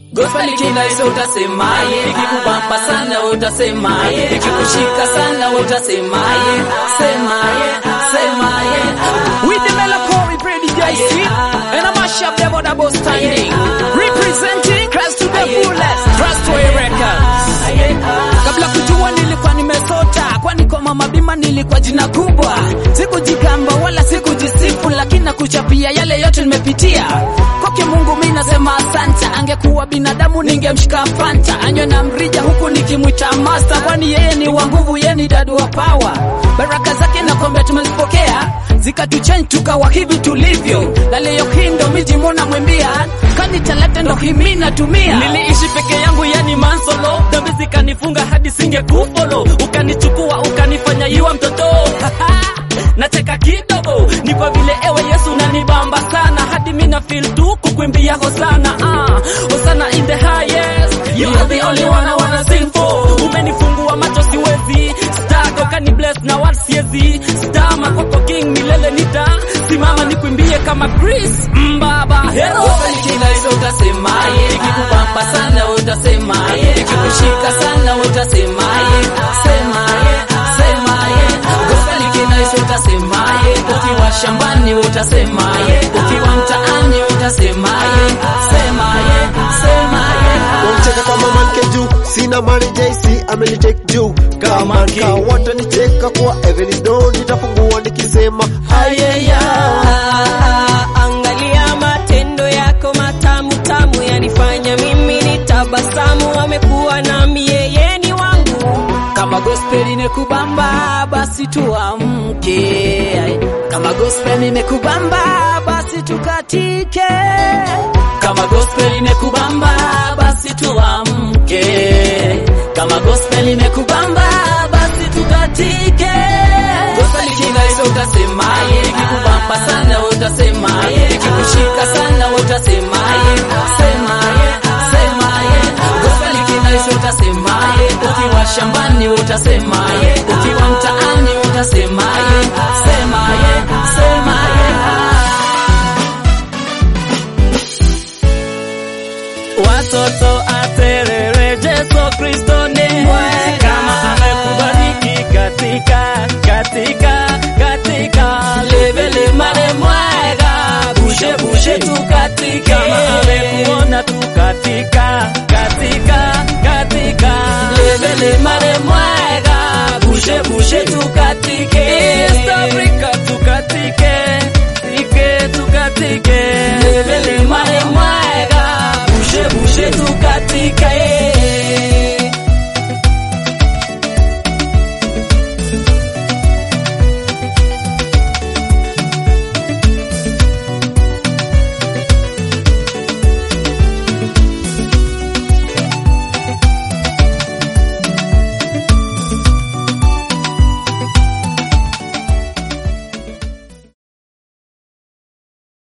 Gospel ikinaisa utasemaye, ikikubamba sana utasemaye, ikikushika sana utasemaye, semaye, semaye. With the melancholy Brady JC and a mashup double double standing representing Christ to the fullest Trustway Records. Kabla kujua nilikuwa nimesota, kwani kwa mama bima nilikuwa jina kubwa. Sikujigamba wala sikujisifu, lakini nakuchapia yale yote nimepitia. Kwake Mungu mimi nasema asante, angekuwa binadamu ningemshika fanta, anywe na mrija huku nikimwita master, kwani yeye ni wa nguvu, yeye ni dadu wa power. Baraka zake nakwambia tumezipokea zikatuchange tukawa hivi tulivyo, na leo hii ndo miji mona mwimbia kani talanta ndo himi natumia Niliishi peke yangu yani mansolo, dhambi zikanifunga hadi singekufolo, ukanichukua ukanifanya iwa mtoto nacheka kidogo, ni kwa vile ewe Yesu nanibamba sana, hadi mina feel tu kukuimbia hosana ah, hosana in the highest, you are the only one I wanna sing for. Umenifungua macho siwezi, star ukani bless na wala siezi, star makoko king milele nita simama nikuimbie kama Chris Mbaba hero Gospel ikinaisa utasemaye, ikikubamba sana utasemaye, ikikushika sana utasemaye, semaye, semaye. Gospel ikinaisa utasemaye, ukiwa shambani utasemaye, ukiwa mtaani utasemaye, semaye, semaye. Wamcheka kama manke juu, sina mali JC amenitake juu kama nka watanicheka kwa Evelyn Don nitafungua nikisema Ayeya, angalia matendo yako matamu tamu yanifanya mimi nitabasamu. Amekuwa nami, yeye ni wangu. kama gospel imekubamba basi tuamke, kama gospel imekubamba basi tukatike, Kama gospel imekubamba basi tuamke, kama gospel imekubamba basi tukatike. Gospel ikinaisa utasemaye, ikikubamba sana utasemaye, ikikushika sana utasemaye, semaye, semaye. Gospel ikinaisa utasemaye, ukiwa shambani utasemaye, ukiwa mtaani utasemaye, semaye, semaye. watoto aterere Yesu Kristo ni kama amekubariki katika katika katika levele mare mwega bushe bushe tu katika